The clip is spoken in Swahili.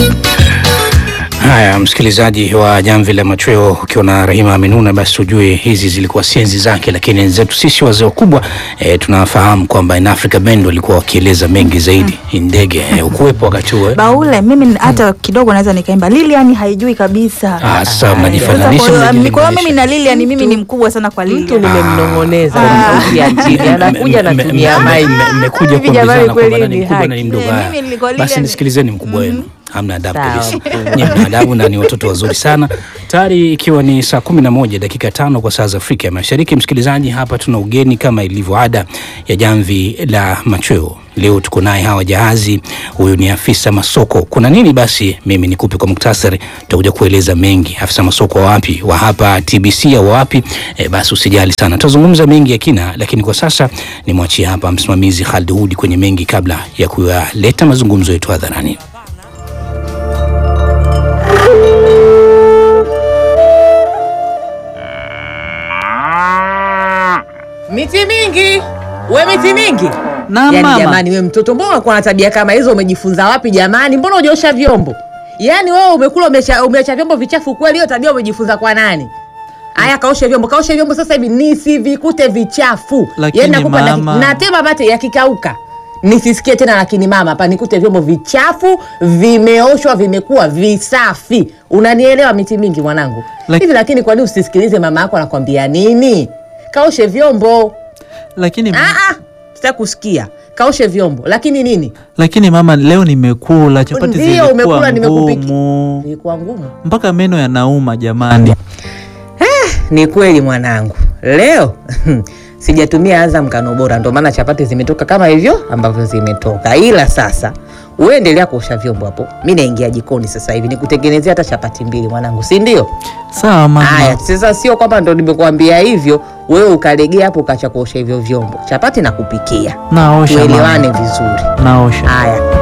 Haya, msikilizaji wa Jamvi la Machweo, ukiwa na Rahima Amenuna, basi ujue hizi zilikuwa sienzi zake, lakini wenzetu sisi wazee wakubwa e, tunafahamu kwamba in Africa Band walikuwa wakieleza mengi zaidi. Hii ndege e, ukuwepo wakati huo eh? Baule mimi hata kidogo naweza nikaimba. Lilian haijui kabisa. Ah, sasa Sasa mnajifananisha, kwa hiyo, mnajilinganisha. kwa hiyo mimi na Lilian mimi ni mkubwa sana kwa Mtu Lilian. nimemnong'oneza Ah. kumsautia chini, anakuja anatumia Mme- maji. mme- mmekuja Hivi jamani, kuambizana kwamba kweli nani ni mkubwa na ni haki. mdogo. Eh, Haya. mimi nilikuwa Basi Lilian- nisikilizeni mkubwa wenu, hamna adabu Sawa, kabisa. mkubwa. Nyinyi mna adabu na ni watoto wazuri sana. Tayari ikiwa ni saa kumi na moja dakika tano kwa saa za Afrika ya Mashariki. Msikilizaji, hapa tuna ugeni kama ilivyo ada ya Jamvi la Machweo. Leo tuko naye Hawa Jahazi, huyu ni afisa masoko. Kuna nini basi? Mimi nikupe kwa muktasari, tutakuja kueleza mengi. Afisa masoko wa wapi, wa hapa TBC au wapi? E, basi usijali sana, tutazungumza mengi ya kina, lakini kwa sasa nimwachie hapa msimamizi Khalid Hudi kwenye mengi, kabla ya kuyaleta mazungumzo yetu hadharani. Miti mingi we, miti mingi Na yani, mama. jamani, we mtoto, mbona unakuwa na tabia kama hizo? Umejifunza wapi jamani? Mbona hujaosha vyombo? Yani wewe umekula umeacha umeacha vyombo vichafu kweli? Hiyo tabia umejifunza kwa nani? Aya, kaoshe vyombo, kaoshe vyombo sasa hivi nisivikute vichafu. Lakini Yani nakupa daki- mama- natema mate yakikauka nisisikie tena, lakini mama, hapa nikute vyombo vichafu vimeoshwa, vimekuwa visafi. Unanielewa miti mingi mwanangu? Lak- Hivi lakini kwa nini usisikilize mama yako anakwambia nini? Kaoshe vyombo. Lakini, Ah, ah, sitaki kusikia. Kaoshe vyombo, lakini nini? lakini mama, leo nimekula chapati Ndio, zilikuwa umekula, nimekupiki- ngumu Ilikuwa ngumu. mpaka meno yanauma jamani. Ni kweli mwanangu, leo sijatumia Azam Ngano Bora, ndio maana chapati zimetoka kama hivyo ambavyo zimetoka. Ila sasa uendelea kuosha vyombo hapo, mi naingia jikoni sasa hivi nikutengenezea hata chapati mbili mwanangu, si ndio? Sawa mama. Haya, sasa sio kwamba ndo nimekuambia hivyo wewe ukalegea hapo ukacha kuosha hivyo vyombo. Chapati nakupikia, Naosha tuelewane mama. vizuri. Naosha. Haya,